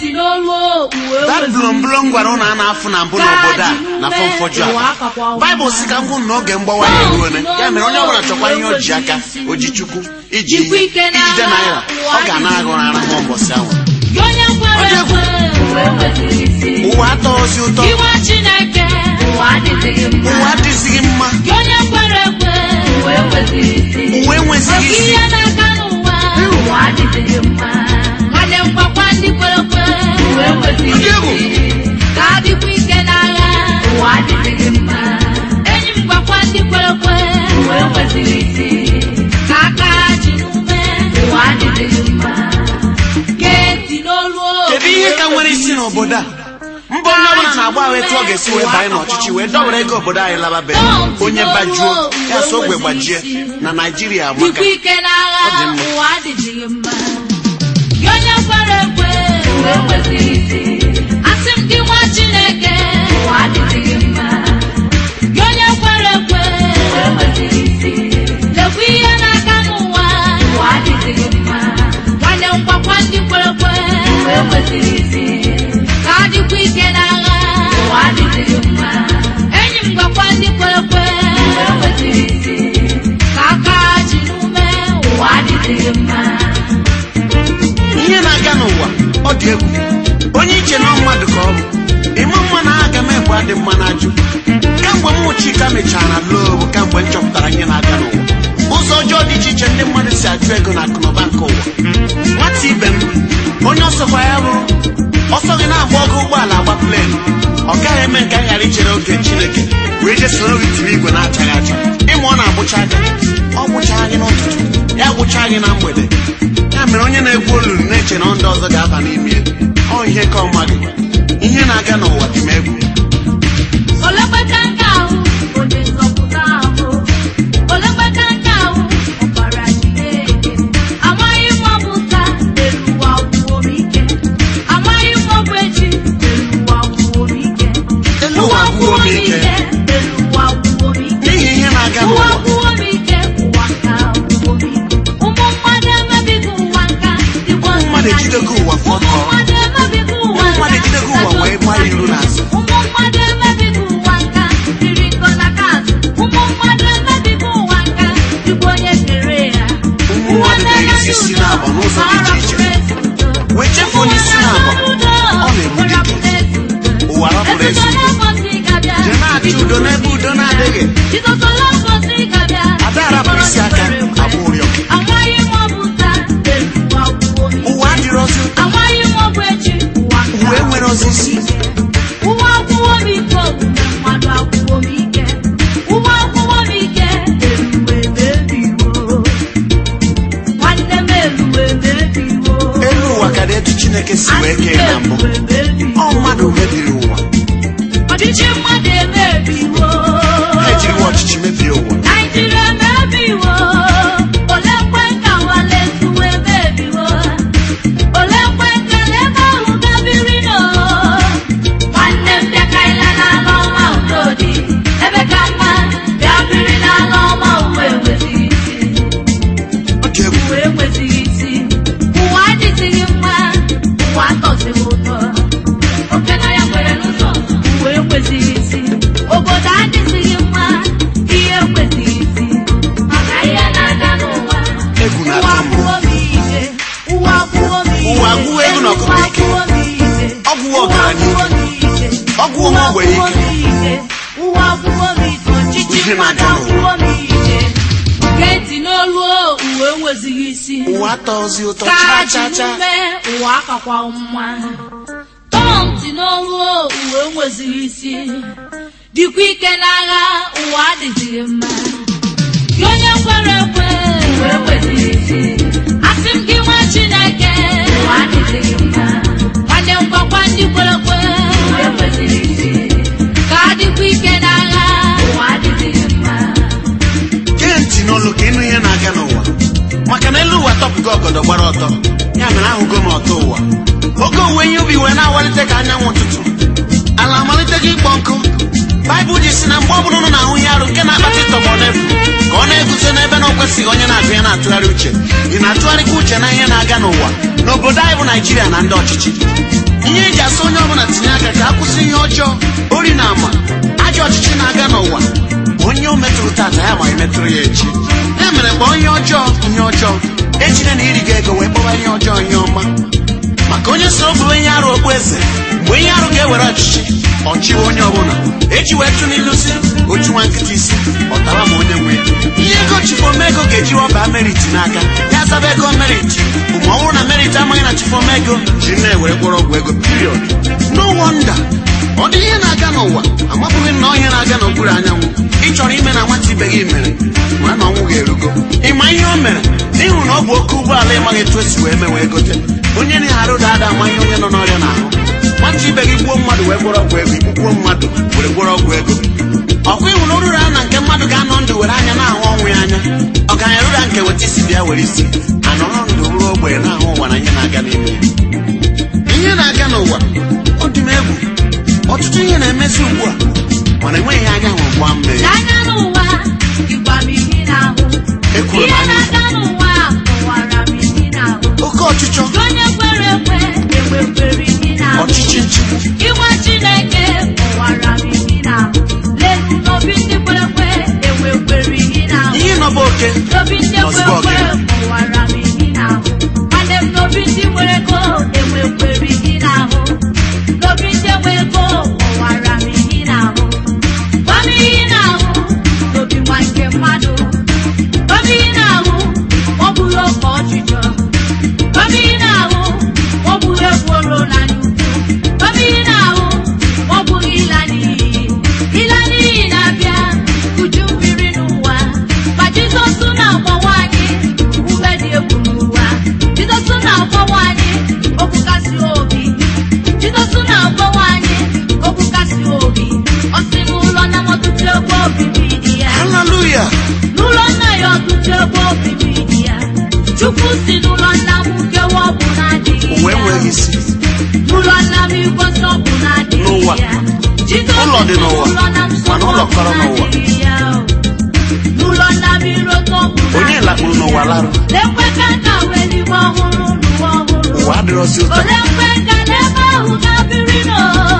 ntị n'olu uwe that blomblom gwara ụnụ a na-afụ na mbụ n'obodo a na fọmfọju a baịbụl si ka m hụ na oge mgbawa ya eruone ya mere onye ọbụla chọkwa ihe o ji aka o ji chukwu iji ihe ijide naira ọ ga-ana agụrụ arahụ mbọsị ahụ gị onye kwere ekwe uwe nweziri isi ụwa atọghịzi ụtọ iwe chineke ụwa adịghị mma ụwa adịzighị mma gị onye kwere ekwe uwe nweziri isi uwe enwezighị Oke isi ihe na-aga n'ụwa ụwa adịghị mma nwanne mgbakwa ndị kwere ekwe uwe nweziri Ndị egwu. isi ka adịkwa ike n'agha ụwa adịghị mma enyi m gwakwa ndị kwere ekwe uwe nweziri isi ka aka ha ji n'ume ụwa adịghị mma gee ntị n'olu o. kedu ihe ka nwere isi n'obodo a mba onye ọbụla na-agba ahụ etu ọ ga-esi wee banye n'ọchịchị wee dọwere ego obodo anyị lababe onye bajuo ya so ogbe gbajie na naijiria amaka dịkwa ike n'agha Ọ dị mma. ụwa adịghị mma gị onye kwere ekwe uwe nweziri isi asị m gị nwa chineke ụwa adịghị mma gị onye kwere ekwe uwe nweziri isi lekwa ihe na-aga n'ụwa ụwa adịghị mma nwanne m gwakwa ndị kwere ekwe uwe nweziri isi ka adịkwa ike n'agha ụwa adịghị mma enyi m gwakwa ndị kwere ekwe uwe nweziri isi ka aka ji n'ume ụwa adịghị mma ihe na-aga n'ụwa ọ dị egwu onye iche na mmadụ ka ọ bụ ịma mma na aga m egbe adị mma na ajụ kamgbe m chika mechara loo kamgbe m chọpụtara ihe na-aga n'ụwa ụzọ ọjọọ dị iche iche ndị mmadụ si achụ ego na akụnụba nke ụwa nwata ibe m onye ọsọkwa ya bụrụ ọsọ gị na-agba ọgụ ụgbọala agba plenu ọ gaghị eme nke anyị ghara ichere oge chineke wee je soro gị tiri igwe na-achaghị acha ịma ọ na-agbụcha aka ọ gbụchaa gị n'ụtụtụ ya gbụchaa gị na mgbede ya mere onye na-egwu olulu na-eche na ndị ọzọ ga-aba n'ime ya ọ ihe ka ọma gị ihe na-aga n'ụwa dị m egwu olegbata nke ahụ onye nzọpụta ahụ olegbata nke ahụ ọbara Chineke amaghị m ọ bụ taa elu ụwa gwụo m ike amaghị m ọ bụ echi elu ụwa gwụo m ike elu ụwa gwụo m ike elu ụwa gwụo m ike n'ihi ihe na-aga ụwa n'ụwa gwụo m ike ụwa nka gwụo m ike ụmụ mmadụ emebighị ụwa nka dịkwa mmadụ ejidego ụwa ụmụ fọtọ mmadụ emebighị ụwa Ụmụ mmadụ ejidego ụwa wee gbaa ya iru n'azụ. ụmụ mmadụ emebighị ụwa nka riri nkọ na kaazụ ụmụ mmadụ emebighị ụwa nka dịkwa onye kere ya Ụmụ mmadụ ga-eyisi isi n'abọ n'ụzọ dị iche iche. wee chefuo n'isi na-abọ ọ na-egbu dike ụwa rapụrụ ezi udo jee na-achọ udo n'ebe udo na-adịghị ada arapụ isi aka agba ụrịọ amaghị m ọ bụ taa elu ụwa gwụo m ike. ụwa adịrọzi ụtọ amaghị m ọ bụ echi ụwa nka uwe nwere osisi ụwa akwụwo m ike omume mmadụ akwụwo m ike ụwa akwụwo m ike eluwe mebiwo nwanne m eluwe mebiwo elu ụwa ka dị etu chineke si wee kee na mbụ eluwe mebiwo ọ mmadụ mebiri ụwa ọchịchị mmadụ emebiwo ha ejiriwa ọchịchị mebie ụwa naijiria emebiwo ole kwe ka wale tuwe emebiwo ole kwe ka ebe ahụ gabiri no nwanne m bịakaila n'ala ọma udo dị ebe ka mma bịa biri n'ala ọma uwe enwezighị isi ọ dị egwu uwe enwezighị isi ụwa adịzighị mma ụwa atọzighị ụtọ oke na ya nwere n'ụzọ uwe enwezighị isi obodo adịzighị mma ihe enwezighị isi maka ihe na-aga n'ụwa Egwu ụwa na-atụ m. gwụo m ike ụwa gwụo m ike Ụwa gwụọ egwu na ọgụgụ ike. Ụwa gwụo m ike. Ọ gwụọ ọgaranya Ụwa gwụọ m ike. Ọ gwụọ ụmụ ogbenye Ụwa gwụọ m ike. Ụwa gwụọ m ike ọchịchị Ihe mmadụ na-aga n'ụwa. agwụọ m ike gee ntị n'olu o, uwe enwezighị isi ụwa atọzi ụtọ ka chaa ji chaa chaa ume ụwa akakwa mma tọọ ntị n'olu o, uwe enwezighị isi dịkwa ike n'agha ụwa adịghị mma gị onye kwere ekwe uwe enwezighị isi asị m gị nwa chineke ụwa adịghị mma nwanne m gwakwa ndị kwere ekwe uwe enwezighị isi ka adịkwa ike n'agha ụwa adịghị mma gee ntị n'olu ka ịnụ ihe na-aga n'ụwa maka na elu ụwa tọpụgo ọgọdọ gbara ọtọ ya mere ahụgo m ọtọ ụwa oge owuwe ihe ubi wee na-awalite ka anyanwụ ụtụtụ ala amaliteghị ịkpọ nkụ baịbụl ji si na mgbe ọbụla ụnụ na-ahụ ihe arụ nke na-akpata ịtọgbọ n'efu ka ọ na-eguzo n'ebe na o kwesịghị onye na-agụ ya na-atụgharị uche ị na-atụgharịkwa uche na ihe na-aga n'ụwa n'obodo anyị bụ naijiria na ndị ọchịchị ihe eji asị onye ọbụla tinye aka ka a kwụsị ihe ọjọọ ori na ama ajọ ọchịchị na-aga n'ụwa onye o metụrụ tata ya ma emetụrụ ya echi ya mere mgbe onye ọjọọ ihe ọjọọ ejide na iri ga ego wee kpọwa ihe ọjọọ ihe ọma maka onye soro bụrụ ihe arụ okpu eze mgbe ihe arụ ga-ewere ọchịchị ọchịwe onye ọbụla eji wee tụ n'ilu si ochu nwa nkịta isi ọtara ma onye nwe ihe ego chifoma ego ga-eji ọba meriti n'aka ya zaba ego meriti ma ọ bụrụ na meriti amaghị na chifoma ego ji na-ewere kpọrọ ọgwụ ego period no wonder ọ dị ihe na-aga n'ụwa amabụghị na ọhịa na-aga n'okpuru anyanwụ ị chọrọ ime na nwata ibe gị mere mara na ọnwụ ga-erugo ịma ihe o mere n'ihu na ọ bụ oke ụgbọala ịmaghị etu esi wee mee wee gote onye na-arụ dada ama ihe onye nọ n'ọrịa n'ahụ nwata ibe gị gbuo mmadụ wee gwọrọ ọgwụ ego igbugbuo mmadụ were gwọrọ ọgwụ ego ọkwa ịhụ na oruru a na nke mmadụ ga-anọ ndụ were anya na-ahụ ọnwụ ya anya ọgaranya ruru a nke weta isi bịa were isi anọrọ ndụ ruo ogbenye na-ahụ ụwa na ihe na-aga n'ime ya ihe na-aga n'ụwa ọ dị m egwu ọtụtụ ihe na-emezi ugbu a mana enweghị anya hụrụ gba mbe n'anya n'ụwa ịgwa m ihe n'ahụ Ekwuru m ihe anya. na-aga n'ụwa kọwara m ihe n'ahụ oke ọchịchọ onye kwere ekwe enwekwere ihe n'ahụ ọchịchị nchigbu Iwe Chineke kọwara m ihe n'ahụ lelu n'obi ndị kwere ekwe enwekwere ihe n'ahụ ihe nọba oke n'obi ndị kwere Ozugbo ekwe gị. kọwara m ihe n'ahụ nwanne m n'obi ndị nwere ego enwekwere ihe n'ahụ n'obi ndị nwe ego kọwara m ihe n'ahụ gwa m ihe n'ahụ n'obi nwa nke mmadụ gwa m ihe n'ahụ ọ bụrụ oke ọchịchọ gwa m ihe n'ahụ ọ bụrụ ekworo na n'ukwu gwa m ihe n'ahụ ọ bụghị ịla n'iyi ịla n'iyi na-abịa uju mmiri n'ụwa ma jizọs na-agbawa anyị ume dị egwu n'ụwa jizọs na-agbawa anyị okwu kasị obi jizọs na-agbawa anyị okwu kasị obi ọ sị n'ụlọ na ọtụtụ ebe obibi dị ya haleluya n'ụlọ nna ya ọtụtụ ebe obibi dị ya chukwu si n'ụlọ nna m nkewa ọ bụ na-adịghị ụwa ya enweghị isi n'ụlọ nna m igosi ọ bụ na-adịghị N'ụwa. ya Jizọs Ụlọ dị si n'ụwa, n'ụlọ na nsọ mana ụlọ ọ bụ kọrọ n'ụwa. na-adịghị ya o. n'ụlọ nna m iroto ọ bụ onye na-adịghị lakpuru n'ụwa ya. larụ lekwe ka nka wee n'igwe ọhụrụ n'ụwa ọhụrụ ụwa adịrọzi ụtọ ole mgbe nka n'ebe ahụ ga-abịrị nọ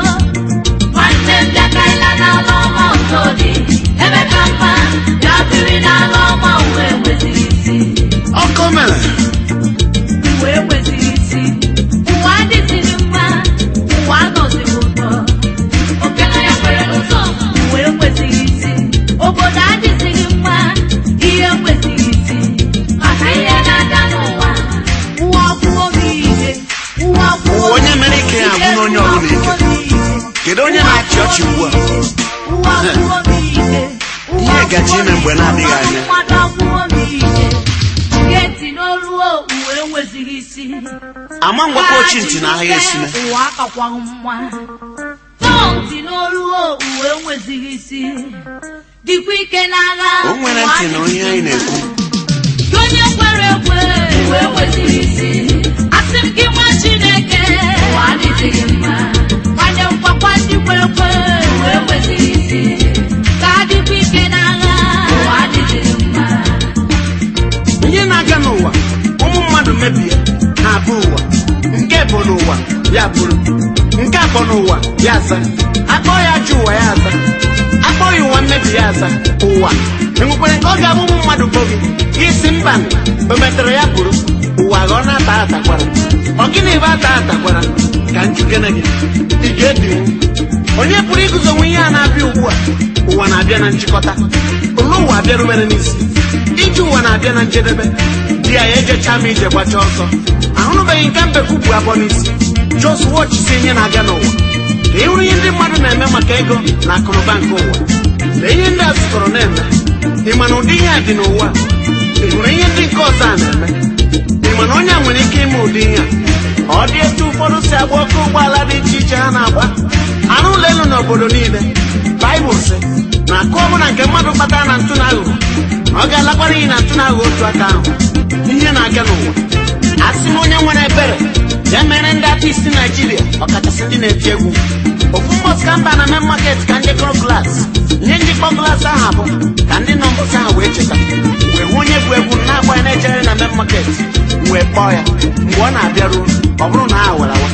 nwanne m bịakaila n'ala ọma ụtọ dị ebe ka mma ga-abịrị n'ala ọma uwe nweziri isi ọkọ mere uwe nweziri isi ụwa adịziri mma ụwa anọziri ụtọ okene ya kwere n'ụzọ uwe nweziri isi obodo adịziri mma ihe nweziri isi maka ihe na-aga n'ụwa ụwa gwụo m ike ụwa gwụo Ụwa onye mere ike ya agwụ n'onye ọbụla ike. kedu onye na-achị ọchị ugbu a ụwa gwụo m ike Ihe gaji ime mgbe na-adịghị anya. mmadụ agwụo m ike geti n'olu uwe enwezighị isi ama ngwakọ ochi ntị na ahịa esime ụwa akakwaghị mma tọọ ntị n'olu uwe enwezighị isi dịkwa ike n'agha o nwere ntị na onye anyị na-ekwu Gị onye kwere ekwe uwe enwezighị isi asị m gị nwa chineke ụwa adịghị mma nwanne m gwakwa ndị kwere ekwe uwe enwezighị isi ka adịkwa ike n'agha ụwa adịghị mma ihe na-aga n'ụwa ụmụ mmadụ mebie ha abụ ụwa nke bụ n'ụwa ya bụrụ nke abụọ n'ụwa ya aza akpọ ya ajọ ụwa ya aza akpọ ya ụwa mmebi ya aza ụwa enwekwere nke ọ ga-abụ ụmụ mmadụ bụ gị isi mba o metere ya bụrụ ụwa ghọọ na-ata atakwara ọ gịnị ebe ata atakwara ka njugene gị ị ga-ebinwu onye pụrụ iguzonwe ihe a na-abịa ugbu a ụwa na-abịa na nchịkọta ụlọ ụwa abịarubere n'isi ije ụwa na-abịa na njedebe di ya ya ejecha ma ije gbacha ọsọ ahụrụbeghị nke mbekwu bụ abụọ n'isi jos wọchisi ihe na-aga n'ụwa ka ị hụrụ ihe ndị mmadụ na-eme maka ego na akụnụba nke ụwa lee ihe ndị a zụtọrọ na-eme ị ma na ụdị ihe a dị n'ụwa ị hụrụ ihe ndị nke ọzọ a na-eme ị ma na onye a nwere ike ime ụdị ihe a ọ dị etu ụfọdụ si agba ọkụ ụgbọala dị iche iche ha na-agba anụ ụlọ elu n'obodo niile baịbụl sị na akụ ọbụla nke mmadụ kpatara na ntụ na aghụghọ na ọ ga-alakwara iyi na ntụ na aghụghọ otu aka ahụ ihe na-aga n'ụwa asị m onye nwere ebere ya mere ndị aka isi naijiria ọkachasị ndị na-eti egwu ofu mbọsị ka mba na main market ka ndị kụrụ glaasị ihe njikọ glaasị ahụ abụ ka ndị nọ mbọsị ahụ wee cheta wee hụ onye bụ egwu na-agba ya na-ejere na main market wee kpọọ ya mgbe ọ na-abịaruo ọ bụrụ na ha were awa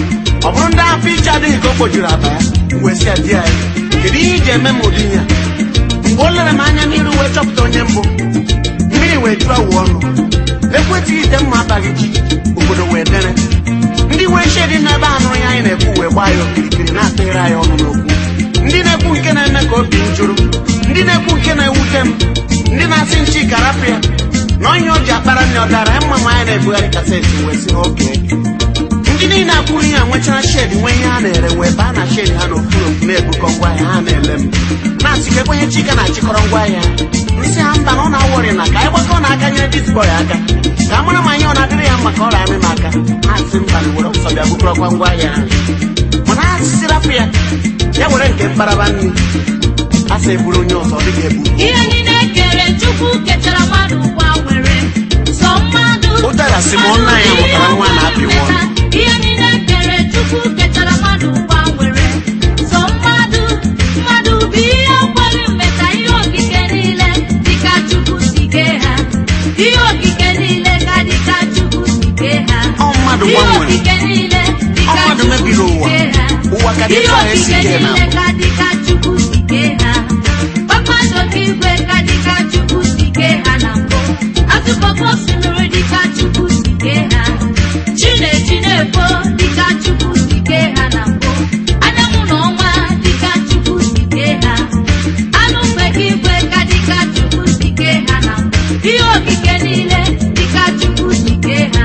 ọ bụrụ ndị afọ iche adịghị ka o kpojuru akpa ya wee sị ya di ya kedu ihe iji eme m ụdị ihe a mgbe o lere m anya n'iru wee chọpụta onye mbụ mmiri wee jụọ awụ ọnụ ekwetịghị ite mma abaghị ji obodo wee dere ndị nwee shedi n'ebe a nụrụ ya anyị na-ekwu wee gbaa ya okirikiri na-atụghere anyị ọnụ n'okwu ndị na-ekwu nke na-eme ka obi m jụrụ ndị na-ekwu nke na-ewute m ndị na-asị nchi karapụ ya na onye o ji akpara nne ọ dara ya mma ma anyị na-ebugharị kaseti wee sị oke ndị niile akwụrụ ihe a nwechara shedi nwee ihe ha na-ere wee baa na shedi ha n'okpuru okpu na-ebukọ ngwaahịa ha na-ele m na-asị ka ekwenye chika na-achịkọrọ ngwaahịa nsị ha mba na ọ na-awọrị na ka anyị gbakọ na aka nyere disbọy aka ka a mara ma ihe ọ na-adịrị ya mma ka ọ rara m aka ha sị mba na were ọsọ bịa bukọrọkwa ngwaahịa ha mana ha sisirapụ ya ya were nke mkparaba nri a sị eburu onye ọzọ ọ dịghị ebu ihe niile kere chukwu kechara mmadụ ụwa nwere sọ mmadụ Ụdara si ma ọnụ anyị mụtara nwa na-apị nwa. ihe niile kere chukwu kechara mmadụ ụwa nwere sọ mmadụ mmadụ bụ ihe kwere mmeta ihe okike niile dịka chukwu si kee ha ihe okike niile ka dịka chukwu si kee ha Ọ mmadụ ihe gbanwere. okike niile Ọ dịka mmadụ chukwu mebiri si ụwa. kee ha Ụwa ka dị ihe etu ahụ esi okike kee na niile ka dịka chukwu si kee ha kpakpando nke igwe ka dịka chukwu si kee ha na mbụ azụkọkọ osimiri dịka chukwu si kee ha chinechi na-efo dịka chukwu si kee ha na mbụ anyanwụ na ọnwa dịka chukwu si kee ha anụ mgbe igwe ka dịka chukwu si kee ha na mbụ ihe okike niile dịka chukwu si kee ha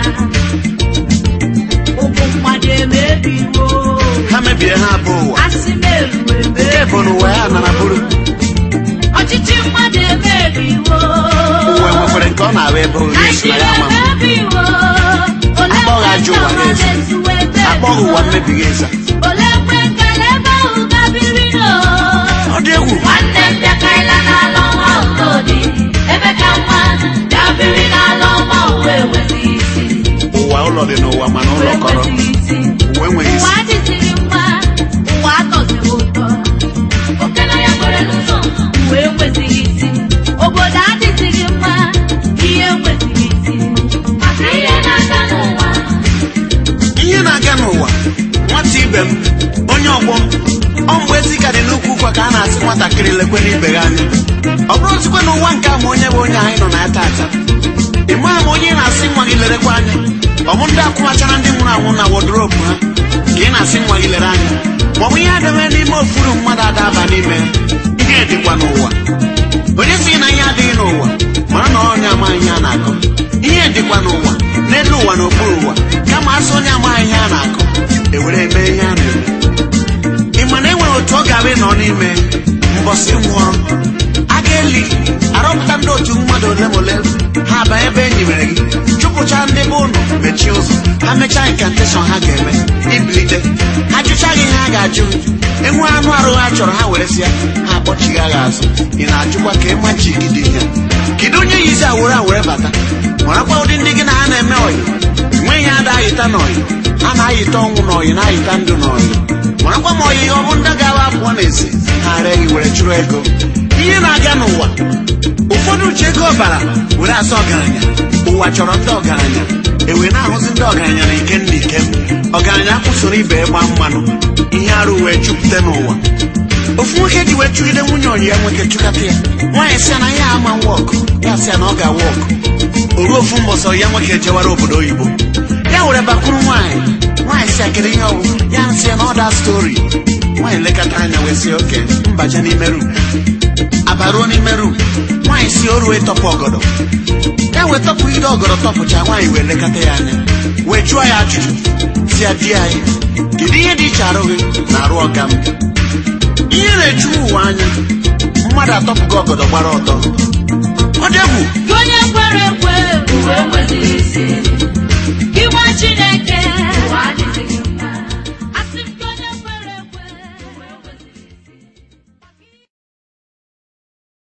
ụmụ mmadụ emebiwo ha mebie ha bụ ụwa asị m eruwe nke bụ na ụwa ya nara bụrụ ọchịchị mmadụ emebiwo ụwa nwekwara nke ọ na-ahụ ebe oge esi na Naijiria ya ama m emebiwo ole Akpọghị ajọ ụwa mgbe n'ezi. ezuwe ebe akpọghị ụwa mmebighị eza ole mgbe nkele ebe ahụ gabiri no ọ dị egwu nwanne m bịakarịla n'ala ọma ụlọdi ebe ka mma gabiri n'ala ọma uwe enweghị isi ụwa ụlọ dị n'ụwa mana uwe ụlọ kọrọ enweghị isi ụwa enweghị ụwa isi adịziri mma ụwa atọziri ụtọ oke na ya kwere n'ụzọ uwe enwezighị isi obodo adịziri mma ihe enwezighị isi maka ihe na-aga n'ụwa ihe na-aga n'ụwa nwata ibe m onye ọgbọ m ọ mgbe ezi ka dị n'ukwu ụkwa ka a na-asị nwatakịrị lekwe n'ibe gị anya ọ bụrụ ozikwe n'ụwa nke a ma onye bụ onye anyị nọ na ya tata ị maa ma onye ị na-asị nwa gị lerekwa anya ọ bụ ndị akwụmachara ndị nwụrụ anwụ na wodrobu ha ka ị na-asị nwa gị lere anya ma ọ bụ ihe adịghị n'ime ofuru mmadụ adaba n'ime ya ihe dịkwa n'ụwa onye sị na ihe adịghị n'ụwa mara na onye amaghị ihe a na-akọ ihe dịkwa n'ụwa n'elu ụwa n'okpuru ụwa kama asị onye amaghị ihe a na-akọ ewere eme ihe a na-eme ị ma na e nwere otu ọ ga-abụ ịnọ n'ime mbọsị nwụọ a ga-eli arọpụta ndị otu mmadụ ole ma ole ha aba ebe e nyibere gị chụpụcha ndị be ụnụ mechie ụzọ ha mechaa inkanteshọn ha ga-eme ibilite ha jụcha gị ihe ha ga-ajụ gị enwe anụ arụ ha chọrọ ha were sịa ha akpọchigha gị azụ ị na-ajụkwa ka ịma ji gị dị ihe kedu onye yizi awere awere bata marakwa ụdị ndị gị na ha na-eme ọyị nwe ihe ada ayịta n'ọyị ha na-ayịta ọnwụ n'ọyị na-ayịta ndụ n'ọyị marakwa ma ọyị ọ bụ ndị gawa apụọ n'ezi ha ree gị were chụrụ ego ihe na-aga n'ụwa ụfọdụ ji ego ọbara were asa ọgaranya ụwa chọrọ ndị ọgaranya ewe na-ahụzi ndị ọgaranya na ike ndị ike ọgaranya kwụsoro ibe ịgba mmanụ ihe arụ wee jupụta n'ụwa ofu nwoke ji wee chụgide nwunye ọyị ya nwoke chụkata ya nwaanyị sị na ya ama wọkụ ya sị na ọ ga-wọkụ o ruo ofu mbọsọ ya nwoke jewara obodo oyibo ya were bakwuru nwaanyị nwaanyị si akịrị ihe ọwụ ya nsị na ọda stori nwaanyị lekọta anya wee sị oke mbaje n'ime rum abaruo n'ime rum nwaanyị si o ruo ịtọpụ ọgọdọ ya wee tọpụ ide ọgọdọ tọpụcha nwaanyị wee lekọta ya anya wee jụọ ya ajụjụ si ya di anyị kedu ihe dị iche arụ gị na arụ ọga m ihe na-eju ụwa anya mmadụ atọpụgo ọgọdọ gbara ọtọ ọ dị egwu Gị onye kwere ekwe uwe enweghị isi